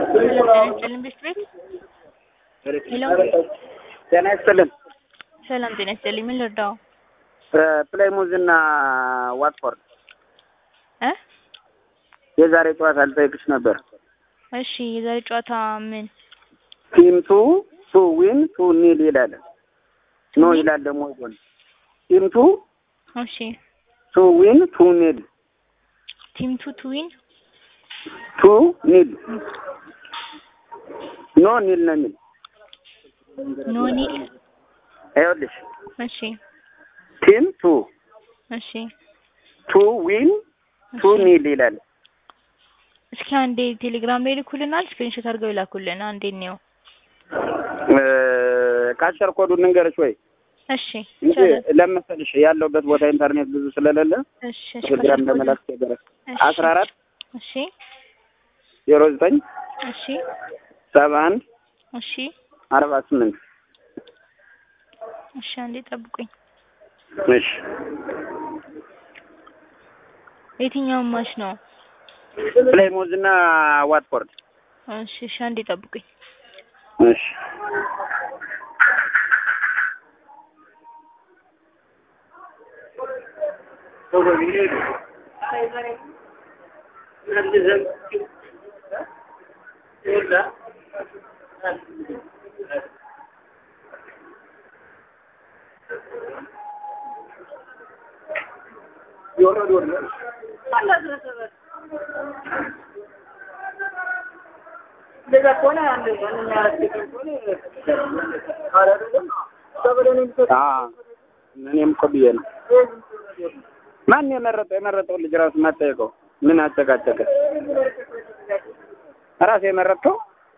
ሰላም ጤና ይስጥልን ቤት ቤት ሄሎ ጤና ይስጥልን። ሰላም ጤና ይስጥልኝ። ምን ልርዳው? ፕላይሙዝ እና ዋትፎርድ እ የዛሬ ጨዋታ ልጠይቅሽ ነበር። እሺ የዛሬ ጨዋታ ምን? ቲም ቱ ቱ ዊን ቱ ኒል ይላል። ኖ ይላል ደግሞ ጎን ቲም ቱ እሺ ቱ ዊን ቱ ኒል ቲም ቱ ቱ ዊን ቱ ኒል ኖ ኒል ነው የሚል ኖ ኒል ይኸውልሽ እሺ ቲም ቱ እሺ ቱ ዊን ቱ እሺ። ኒል ይላል። እስኪ አንዴ ቴሌግራም ላይ ልኩልናል። ስክሪንሾት አድርገው ይላኩልን። አንዴ ነው። ካሸር ኮዱን ንገርሽ ወይ እሺ እንጂ ይቻላል። ለመሰልሽ ያለውበት ቦታ ኢንተርኔት ብዙ ስለሌለ እሺ እሺ ቴሌግራም ከስልክ ለመላክ ወደ- ተገረ እሺ፣ አስራ አራት እሺ ዜሮ ዘጠኝ እሺ ሰባ አንድ እሺ አርባ ስምንት እሺ አንዴ ጠብቁኝ። እሺ የትኛውን ማች ነው? ፕሌይሞዝ እና ዋትፎርድ እሺ እሺ አንዴ ጠብቁኝ። እሺ አዎ፣ እኔም እኮ ብዬ ነው። ማን የመረጠው? የመረጠው ልጅ ራሱ ማጠየቀው ምን አጨቃጨቀ? ራስ የመረጥከው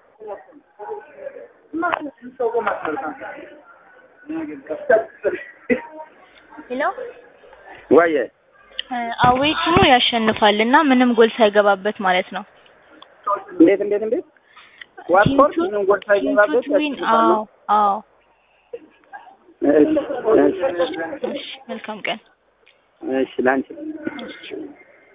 ሄሎ ወየ አዌቱ ያሸንፋል እና ምንም ጎል ሳይገባበት ማለት ነው። እንዴት እንዴት እንዴት ዋትፎርድ ቲም ቱ- ምንም ጎል ሳይገባበት ቲም ቱ ዊን አዎ አዎ። እሺ፣ እሺ፣ እሺ መልካም ቀን። እሺ ላንቺ እሺ